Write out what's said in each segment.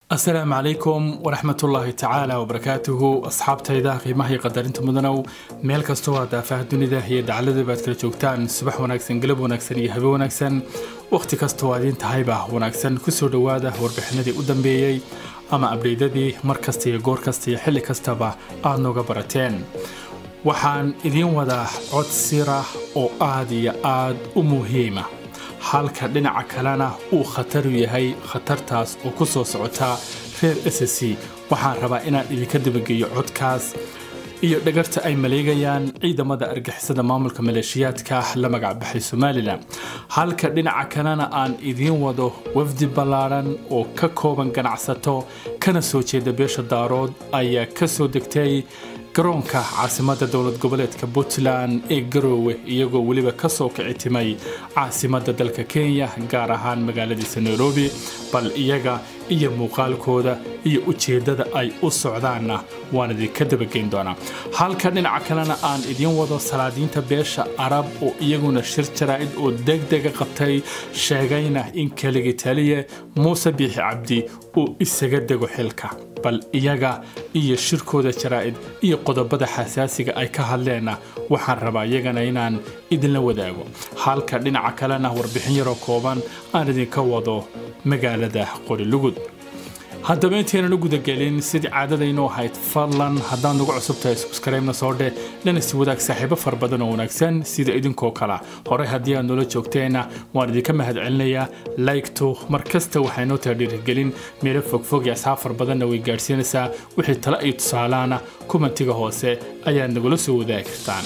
asalaamu calaykum waraxmatullaahi tacaala wabarakaatuhu asxaabtayda qiimaha iyo qadarinta mudanow meel kastoo aad daafaha dunida iyo dacladaba aad kala joogtaan subax wanaagsan galab wanaagsan iyo habe wanaagsan wakhti kastoo aad iin tahayba wanaagsan kusoo dhowaada warbixinadii u dambeeyey ama abdheydadii mar kasta iyo goor kasta iyo xilli kastaba aad nooga barateen waxaan idiin wadaa cod sira oo aad iyo aad u muhiima halka dhinaca kalena uu khataru yahay khatartaas oo ku soo socotaa reer s c waxaan rabaa inaan idinka dabageeyo codkaas iyo dhagarta ay maleegayaan ciidamada argixisada maamulka maleeshiyaadka la magacbaxay somalilan halka dhinaca kalena aan idiin wado wafdi ballaaran oo ka kooban ganacsato kana soo jeeda beesha daarood ayaa ka soo degtay garoonka caasimada dowlad goboleedka puntland ee garoowe iyagoo weliba ka soo kici timay caasimada dalka kenya gaar ahaan magaaladiisa nairobi bal iyaga iyo muuqaalkooda iyo ujeeddada ay u socdaanna waan idinka dabageyn doonaa halka dhinaca kalena aan idiin wado salaadiinta beesha arab oo iyaguna shir jaraa'id oo degdega qabtay sheegayna in keligii taliye muuse biixi cabdi uu isaga dego xilka bal iyaga iyo shirkooda jaraa'id iyo qodobada xasaasiga ay ka hadleenna waxaan rabaa iyagana inaan idinla wadaago halka dhinaca kalena warbixin yaroo kooban aan idinka wado magaalada qorilugud haddaba intaynan u gudagelin sidii caadadaynoo ahayd fadlan haddaad nagu cusub tahay subskribena soo dheh lana si wadaag saaxiibo fara badan oo wanaagsan sida idinkoo kala horey haddii aad noola joogteenna waan idinka mahadcelinayaa laygto mar kasta waxay noo tahay dhiirigelin meelo fogfog iyo asxaab far badanna way gaadhsiinaysaa wixii tale iyo tusaalaana kumantiga hoose ayaad nagula soo wadaagi kartaan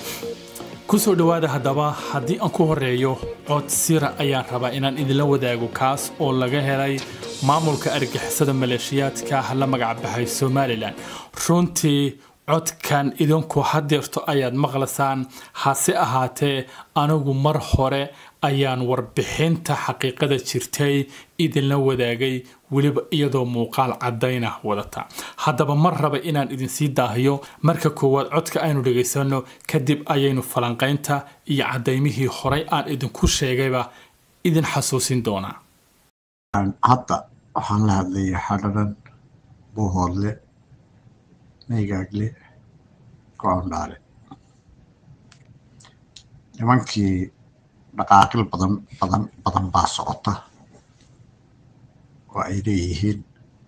kusoo dhowaada haddaba haddii aan ku horeeyo cod sira ayaan rabaa inaan idinla wadaago kaas oo laga helay maamulka argixisada maleeshiyaadka la magacbaxay somalilan runtii codkan idinku hadeerto ayaad maqlaysaan hase ahaatee anigu mar hore ayaan warbixinta xaqiiqada jirtay idinla wadaagay weliba iyadoo muuqaal caddayna wadata haddaba mar raba inaan idinsii daahiyo marka koowaad codka aynu dhagaysano kadib ayaynu falanqaynta iyo cadaymihii horey aan idinku sheegayba idin xasuusin doonaa hadda waxaan la hadlayaa xadharan buuhoodle maygaagle go-ondhaale nimankii dhaqaaqil badan badan badan baa socota oo ay leeyihiin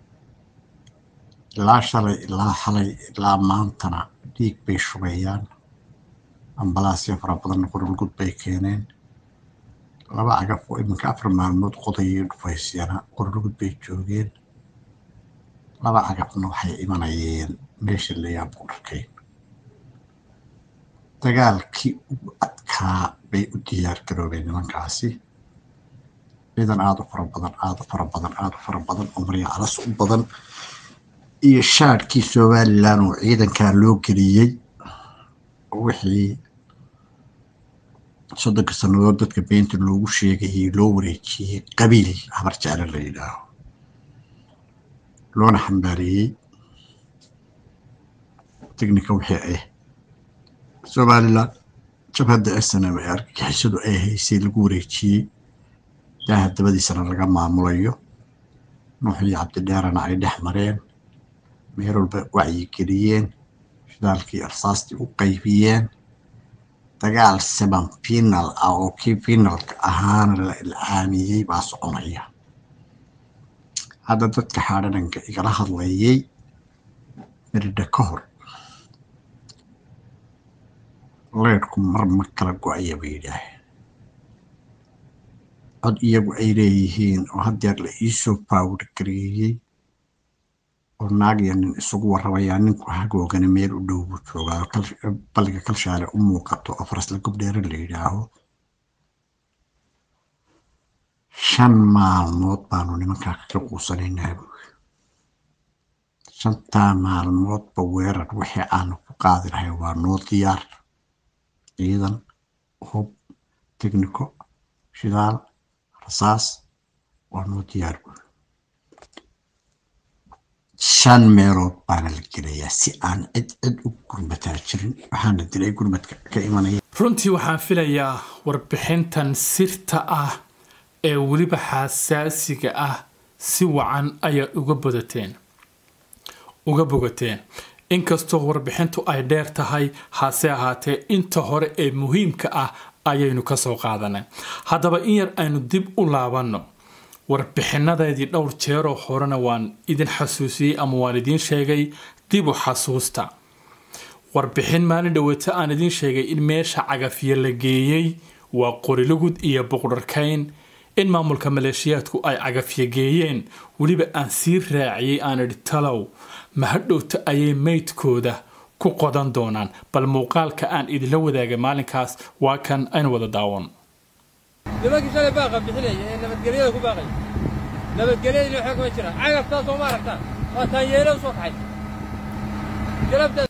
ilaa shalay ilaa xalay ilaa maantana dhiig bay shubayaan ambalaasya fara badan qorulgud bay keeneen laba cagaf oo iminka afar maalmood qodayay dhufaysyana qorulgud bay joogeen laba cagafna waxay imanayeen meesha layaab ku dharkayn dagaalkii ugu adkaa bay u diyaar garoobeen nimankaasi ciidan aada u fara badan aada u fara badan aada u fara badan oo marya calas u badan iyo shaadhkii somalilan oo ciidankaa loo geliyey wixii soddonka sannadood dadka beenta loogu sheegayay loo wareejiyey qabiil habar jeclo la yidhaaho loona xambaariyey technica wixii ah somalilan jabhadda snm ee argagixisadu ay haysay lagu wareejiyey daaha dabadiisana laga maamulayo nuuxii cabdidheerana ay dhex mareen meel walba wacyigeliyeen shidaalkii arsaastii u qaybiyeen dagaal seban final ah oo kii finalka ahaana la ilcaamiyey baa soconaya hadda dadka xaadhananka igala hadlayay miridha ka hor leedhku mar ma kala go-aya bay yidhaaheen cod iyagu ay leeyihiin oo haddeer la iisoo baawir gareeyey oo naag iyo nin isugu warrabayaa ninku hagoogana meel u dhow buu joogaa balliga kalshaale u muuqato oo farasla gobdheere la yidhaaho shan maalmood baanu nimankaa kaga quusanaynaa buuri shantaa maalmoodba weerar wixii aanu ku qaadi lahay waa noo diyaar ciidan hub technico shidaal rasaas waa noo diyaar buuri shan meelood baana la gelayaa si aan cid cid u gurmataa jirin waxaana dilay gurmadka ka imanaya runtii waxaan filayaa warbixintan sirta ah ee weliba xasaasiga ah si wacan ayaad uga bodateen uga bogateen inkastoo warbixintu ay dheer tahay hase ahaatee inta hore ee muhiimka ah ayaynu kasoo qaadanay haddaba in yar aynu dib u laabanno warbixinadeedii dhowr jeeroo horena waan idin xasuusiyey ama waan idiin sheegay dib u xasuusta warbixin maalin dhaweeta aan idiin sheegay in meesha cagafyo la geeyey waa qorilugud iyo boqdharkayn in maamulka maleeshiyaadku ay cagafyo geeyeen weliba aan sii raaciyey aan idhi talow mahadhowta ayay meydkooda ku qodan doonaan bal muuqaalka aan idinla wadaagay maalinkaas waa kan aynu wada daawan nimankii shalay baaqa bixinaya ee nabadgelyada ku baaqaya nabadgelyadina waxaa kuma jiraan cagaftaa sooma aragtaan waa taanyeelo u soo kaxay galabtaa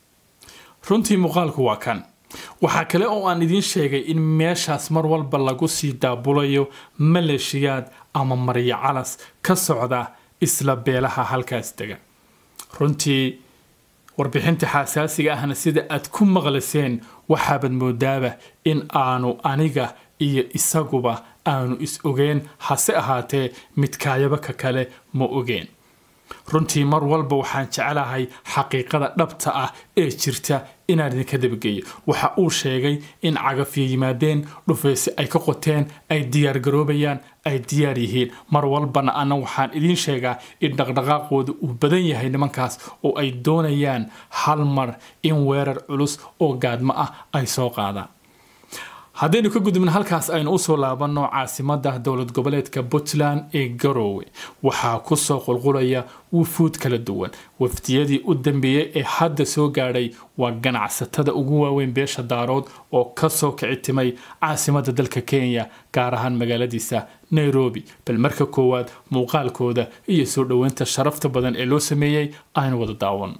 runtii muuqaalku waa kan waxaa kale oo aan idiin sheegay in meeshaas mar walba lagu sii daabulayo maleeshiyaad ama maryo calas ka socda isla beelaha halkaas dega runtii warbixinta xasaasiga ahna sida aad ku maqlaseen waxaabad moodaaba in aanu aniga iyo isaguba aanu is ogeen hase ahaatee midkaayaba ka kale ma ogeen runtii mar walba waxaan jecelahay xaqiiqada dhabta ah ee jirta inaan idinka dabageeyo waxa uu sheegay in cagafyo yimaadeen dhufayse ay ka qoteen ay diyaar garoobayaan ay diyaar yihiin mar walbana ana waxaan idiin sheegaa in dhaqdhaqaaqooda uu badan yahay nimankaas oo ay doonayaan hal mar in weerar culus oo gaadmo ah ay soo qaadaan haddaynu ka gudubna halkaas aynu usoo laabanno caasimada dowlad goboleedka puntland ee garoowe waxaa kusoo qulqulaya wufuud kala duwan wafdiyadii u dambeeyey ee hadda soo gaadhay waa ganacsatada ugu waaweyn beesha daarood oo kasoo kicitimay caasimada dalka kenya gaar ahaan magaaladiisa nairobi bal marka koowaad muuqaalkooda iyo soo dhoweynta sharafta badan ee loo sameeyey aynu wada daawan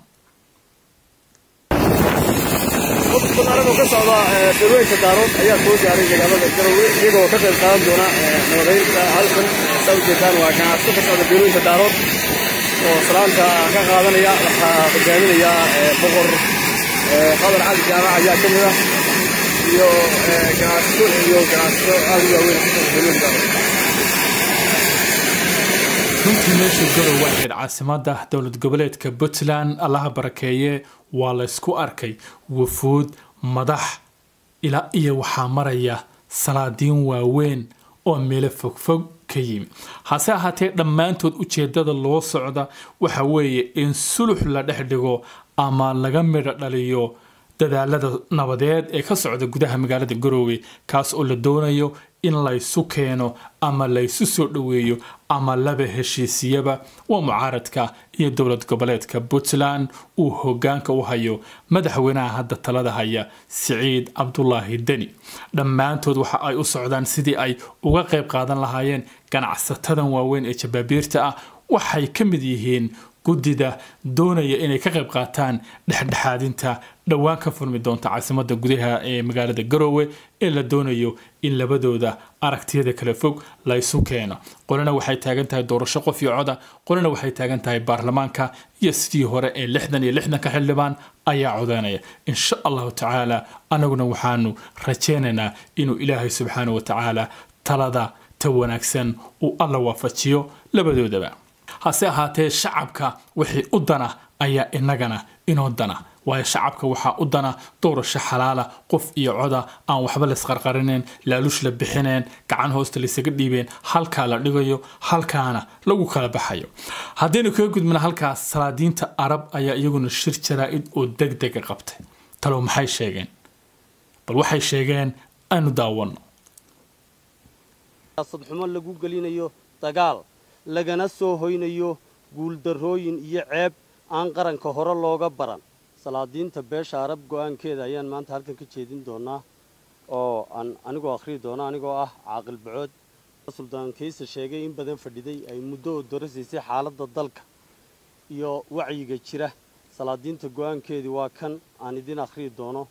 anagoo ka socda dalweynka daarood ayaa soo gaaray magaalada garowe iyagoo ka qayb qaadan doona nabadeynta halkan saa ujeedaan waa ganacsi ka socda dalweynka daarood oo salaanta ka qaadanaya waxaa hogaaminaya boqor qadar cali jaamac ayaa ka mid ah iyo ganacsato iyo ganacsato aad u waaweyn ka socda dalweynka daarood runtii meesha garowe ahayd caasimada dowlad goboleedka puntland allaha barakeeye waa laysku arkay wafuud madax ilaa iyo waxaa maraya salaadiin waaweyn oo meelo fogfog ka yimi hase ahaatee dhammaantood ujeedada loo socda waxa weeye in sulux la dhex dhigo ama laga midho dhaliyo dadaalada nabadeed ee ka socda gudaha magaalada garoowe kaas oo la doonayo in laysu keeno ama laysu soo dhoweeyo ama laba heshiisiyaba waa mucaaradka iyo dowlad goboleedka puntland uu hogaanka u hayo madaxweynaha hadda talada haya siciid cabdulaahi deni dhammaantood waxa ay u socdaan sidii ay uga qayb qaadan lahaayeen ganacsatadan waaweyn ee jabaabiirta ah waxay ka mid yihiin guddida doonaya inay ka qayb qaataan dhexdhexaadinta dhowaan ka furmi doonta caasimada gudaha ee magaalada garoowe ee la doonayo in labadooda aragtiyada kala fog laysu keeno qolina waxay taagan tahay doorasho qof iyo coda qolina waxay taagan tahay baarlamaanka iyo sidii hore ee lixdan iyo lixdanka xildhibaan ayaa codeynaya insha allahu tacaala anaguna waxaanu rajaynaynaa inuu ilaahay subxaana wa tacaala talada ta wanaagsan uu alla waafajiyo labadoodaba hase ahaatee shacabka wixii u dana ayaa inagana inoo dana waayo shacabka waxaa u dana doorasho xalaala qof iyo coda aan waxba laysqarqarineen laaluush la bixineen gacan hoosta laysaga dhiibeen halkaa la dhigayo halkaana lagu kala baxayo haddaynu kaga gudbina halkaas salaadiinta arab ayaa iyaguna shir jaraa-id oo deg dega qabtay talow maxay sheegeen bal waxay sheegeen aynu daawano sadxumo lagu gelinayo dagaal lagana soo hoynayo guuldarrooyin iyo ceeb aan qaranka hore looga baran salaadiinta beesha arab go'aankeeda ayaan maanta halkan ka jeedin doonaa oo aan anigoo akhriyi doono anigoo ah caaqil bacood suldaan kayse sheegay in badan fadhiday ay muddo oo dorasiisay xaaladda dalka iyo wacyiga jira salaadiinta go'aankeedii waa kan aan idin akhriyi doono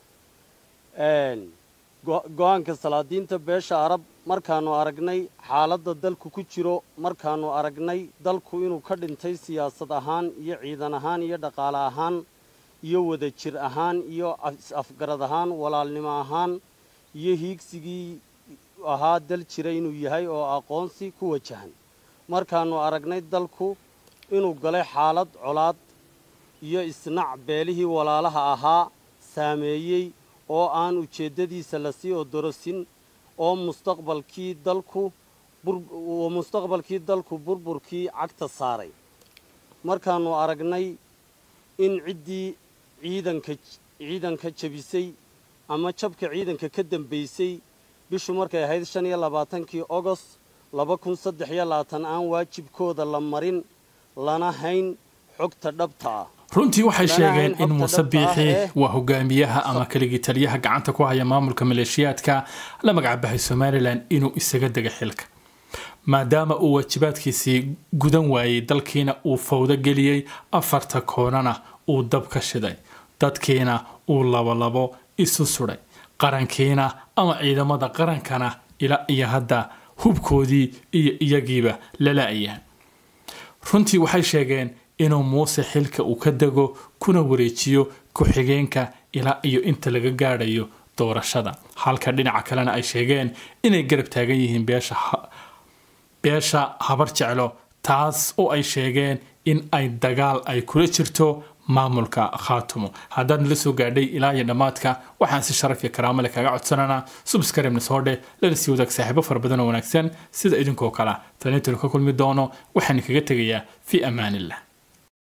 go-aanka salaadiinta beesha arab markaannu aragnay xaaladda dalku ku jiro markaannu aragnay dalku inuu ka dhintay siyaasad ahaan iyo ciidan ahaan iyo dhaqaale ahaan iyo wada jir ahaan iyo is-afgarad ahaan walaalnimo ahaan iyo hiigsigii ahaa dal jira inuu yahay oo aqoonsi ku wajahan markaannu aragnay dalku inuu galay xaalad colaad iyo isnac beelihii walaalaha ahaa saameeyey oo aan ujeeddadiisa lasii odorosin oo mustaqbalkii dalku oo mustaqbalkii dalku burburkii cagta saaray markaannu aragnay in ciddii ciidanka ciidanka jabisay ama jabka ciidanka ka dambaysay bishu markay ahayd shan iyo labaatankii ogost laba kun saddex iyo labaatan aan waajibkooda la marin lana hayn xogta dhabta ah runtii waxay Lana sheegeen hayn in xogta muuse dhabta ah biixi ee- waa hogaamiyaha ama keligii taliyaha gacanta ku haya maamulka maleeshiyaadka la magacbahay somalilan inuu isaga dega xilka maadaama uu waajibaadkiisii gudan waayey dalkiina uu fawdo geliyey afarta koonana uu dab ka shiday dadkiina uu labolabo isu sudhay qarankiina ama ciidamada qarankana ilaa iyo hadda hubkoodii iyo iyagiiba lala-ayaan runtii waxay sheegeen inuu muuse xilka uu ka dego kuna wareejiyo ku-xigeenka ilaa iyo inta laga gaadhayo doorashada halka dhinaca kalena ay sheegeen inay garab taagan yihiin beesha ha- beesha habar jeclo taas oo ay sheegeen in ay dagaal ay kula jirto maamulka khaatumo haddaad nala soo gaadhay ilaa iyo dhammaadka waxaan si sharaf iyo karaamo leh kaga codsananaa subscribe-na soo dheh lana sii wadaag saaxiibo fara badan oo wanaagsan sida idinkoo kale taniintanu ka kulmi doono waxaan kaga tegayaa fi amaanillah